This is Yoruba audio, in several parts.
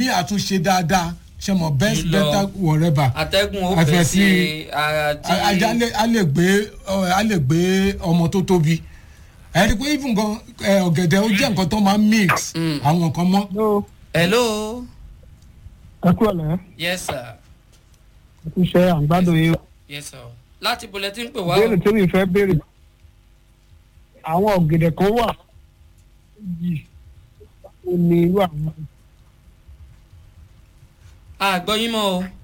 mi àtúnṣe dáadáa ṣe mọ best Jùlọ. better whatever atẹ́gùn ó Àfẹ́ fẹ́ sí- sí ara tí. a a- a lè- a lè gbé ọ, a lè gbé ọmọ tó tóbi ẹ rí i pé even gan ẹ, ọ̀gẹ̀dẹ̀ ó jẹ́ nǹkan tó máa ń mix àwọn nǹkan mọ́ ló hello ẹ kú ọ̀lẹ́ yes sir ẹ kú iṣẹ́ àǹgbádùn yìí yes sir láti bulletin pè wá béèrè tí mi fẹ́ béèrè àwọn ọ̀gẹ̀dẹ̀ kan wà yìí ó ní irú àwọn àgbọ̀ yín mọ́ o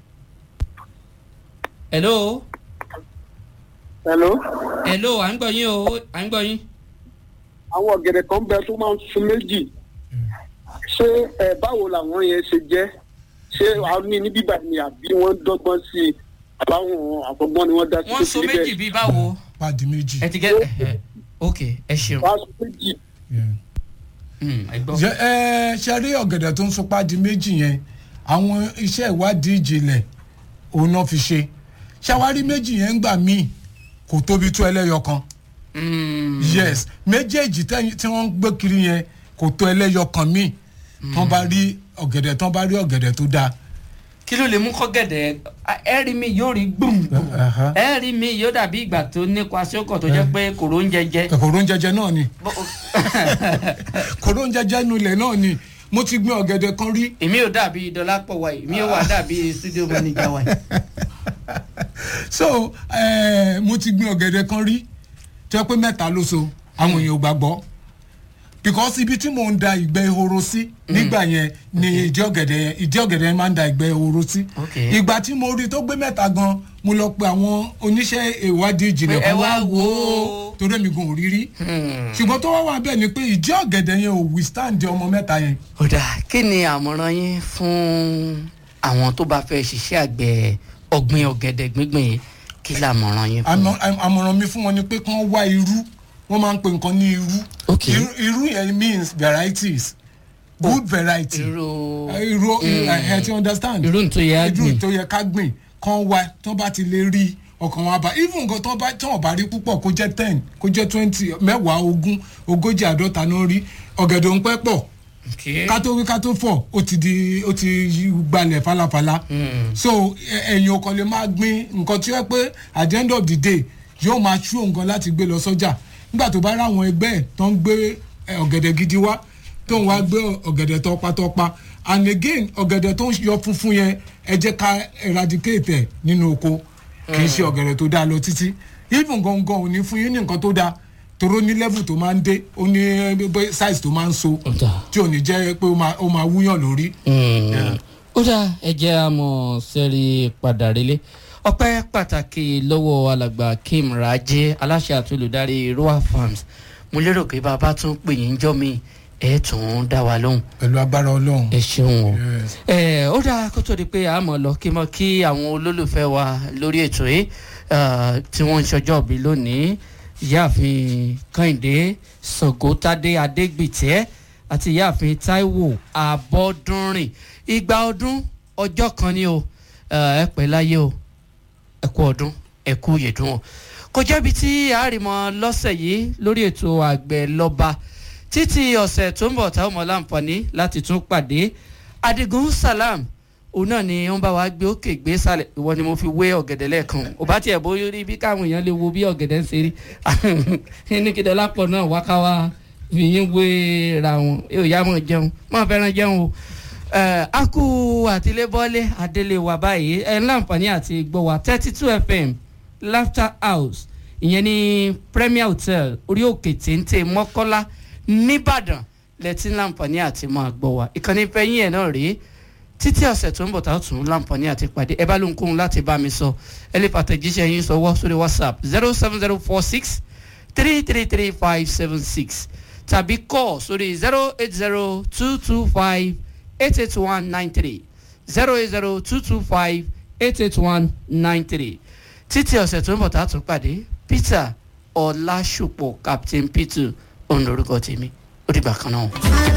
hello hello hello à ń gbọ́ yín o à ń gbọ́ yín. àwọn ọ̀gẹ̀dẹ̀ kan bẹ tó máa ń sun méjì ṣé ẹ báwo làwọn yẹn ṣe jẹ́ ṣé a ní ní bíbá ni àbí wọ́n dọ́gbọ́n sí i àbáwọn àbọ̀gbọ́n ni wọ́n dá sí wọ́n so méjì bíi báwo pàdé méjì. ẹ ti gẹ́ ẹ ok ẹ ṣeun wọ́n á sun méjì Yeah. Hmm, ẹ gbọ́. Ṣé- ẹ ṣe rí ọ̀gẹ̀dẹ̀ tó ń so pàdé méjì yẹn àwọn iṣẹ́ ìwádìí ìjìnlẹ̀ òun náà fi ṣe ṣàwárí méjì yẹn ń gbà míì kò tóbi tó ẹlẹ́yọ kan Hmm, yes méjèèjì tẹ́yìn- tí wọ́n ń gbé kiri yẹn kò tó ẹlẹ́yọ kan míì tán bá rí ọ̀gẹ̀dẹ̀ tán bá rí ọ̀gẹ̀dẹ̀ tó dáa kí ló lè mú kọ́gẹ̀dẹ̀ ẹ rí mi yóò rí gbùngbùn Aha. ẹ rí mi yóò dàbí ìgbà tó nípa sókò tó jẹ́ pé kòró ń jẹjẹ. kòró ń jẹjẹ náà ni kòró ń jẹjẹ nulẹ̀ náà ni mo ti gbin ọ̀gẹ̀dẹ̀ kan rí èmi ò dàbí dọlápọ̀ wa yìí mi ò wà dàbí studio manager wa yìí. so eh, mo ti gbin ọ̀gẹ̀dẹ̀ kan rí tó yẹ pé mẹ́ta ló so àwọn èèyàn ò gbàgbọ́ because ibi tí mò ń da ìgbẹ́ ehoro sí nígbà yẹn ni ìdí ọ̀gẹ̀dẹ̀ yẹn ìdí ọ̀gẹ̀dẹ̀ yẹn máa ń da ìgbẹ́ ehoro sí Okay. ìgbà tí mo rí tó gbé mẹ́ta gan mo lọ pe àwọn oníṣẹ́ ìwádìí ìjìnlẹ̀ Pé ẹ kan wá wá wò wò ó ó. torí èmi gan ò rí rí ṣùgbọ́n tó wá wà bẹ́ẹ̀ ni pé ìdí ọ̀gẹ̀dẹ̀ yẹn ò withstand ọmọ mẹ́ta yẹn ọ̀dà kí ni àmọ̀ràn yín fún àwọn tó bá fẹ́ ṣiṣẹ́ àgbẹ̀ ọ̀gbìn ọ̀gẹ̀dẹ̀ gbígbìn yìí kí làmọ̀ràn yín fún àmọ- àm- àmọ̀ràn mi fún wọn ni pé kí wọ́n wá irú wọ́n máa ń pe nǹkan ní irú Okay. irú irú yẹn means varieties good variety irú Eh, irú ẹ ti understand irú tó yẹ á irú gbìn tó yẹ ká gbìn kán wá tó bá ti lè rí ọkàn wọn bá even nǹkan tó bá tó bá rí púpọ̀ kó jẹ́ ten kó jẹ́ twenty mẹ́wàá ogún ogójì àádọ́ta náà rí ọ̀gẹ̀dẹ̀ ń pẹ́ pọ̀ Okay. ká tó wí ká tó fọ̀ ó ti di ó ti yí gbalẹ̀ falafala so ẹ- ẹ̀yin ò kàn lè máa gbin nǹkan tí ó yẹ pé at the end of the day yóò máa ṣú nǹkan láti gbé lọ sọ́jà nígbà tó bá ráwọn ẹgbẹ́ ẹ̀ tó ń gbé ẹ, ọ̀gẹ̀dẹ̀ gidi wá tó ń wá gbé ọ̀gẹ̀dẹ̀ tọpatọpa and again ọ̀gẹ̀dẹ̀ tó ń yọ funfun yẹn ẹ jẹ́ ká eradicate ẹ̀ nínú oko kì í ṣe ọ̀gẹ̀dẹ̀ tó dáa lọ títí even gangan ò ní fún yín ní nǹkan tó dáa toró ní level tó máa ń dé ó ní eh, size tó máa ń so Ọ̀dà. tí ò ní jẹ́ pé ó máa ó máa wúyàn lórí. ó dá ẹjẹ́ àmọ́ sẹ́rí padà relé ọpẹ́ pàtàkì lọ́wọ́ alàgbà kim rajé aláṣẹ àti olùdarí roa farms mo lérò pé bàbá tún pè yín jọ́ mi ẹ̀ tún dá wa lóhùn pẹ̀lú agbára ọlọ́run. ẹ ṣeun o Yes. ẹ ó dáa kó tó di pé a mọ̀ lọ kí mọ̀ kí àwọn olólùfẹ́ wa lórí ètò yìí eh, tí wọ́n ń ṣọjọ́ bí lónìí ìyáàfin kẹ́hìndé sọ̀gọ́tàdé adégbìtẹ́ àti ìyáàfin táíwò abọ́dúnrìn ìgbà ọdún ọjọ́ kan ni o eh, ẹ pẹ́ láyé o ẹ kú ọdún ẹ kú yèdún o kò jẹ́bi tí àárìmọ́ lọ́sẹ̀ yìí lórí ètò àgbẹ̀ lọ́ba títí ọ̀sẹ̀ tó ń bọ̀ táwọn ọmọ láǹfààní láti tún pàdé adigun salam òun náà ni wọ́n bá wa gbé òkè gbé sálẹ̀ ìwọ ni mo fi wé ọ̀gẹ̀dẹ̀ lẹ́ẹ̀kan ò bá tiẹ̀ bóyá rí bí káwọn èèyàn lè wo bí ọ̀gẹ̀dẹ̀ ń ṣe rí ní kí dọ́lápọ̀ náà wá ká wá fi yín wé ra wọn yóò yá mọ̀ jẹun mọ̀ fẹ́ràn jẹun o ẹ a kú àtìlébọ́lé adélé wa báyìí ẹ láǹfààní àti gbọ́ wa thirty two fm laughter house ìyẹn ní premier hotel orí òkè téńté mọ́kọ́lá nìbàdàn lẹ́tí láǹfààní àti máa gbọ́ wa ìkànnì fẹ́yìn ẹ̀ náà rèé títí ọ̀sẹ̀ tó ń bọ̀ tá a tún láǹfààní àti pàdé ẹ bá ló ń kóhun láti bá mi sọ ẹ lè pàtẹ́jíṣẹ́ yín sọwọ́ sórí whatsapp zero seven zero four six three three three five seven six tàbí kọ́ sórí zero eight zero two two five eight eight one nine three zero eight zero two two five eight eight one nine three títí ọ̀sẹ̀ tó ń bọ̀ tá a tún pàdé peter ọlásùpọ̀ captain peter òun lorúkọ tèmi ó dìgbà kan náà.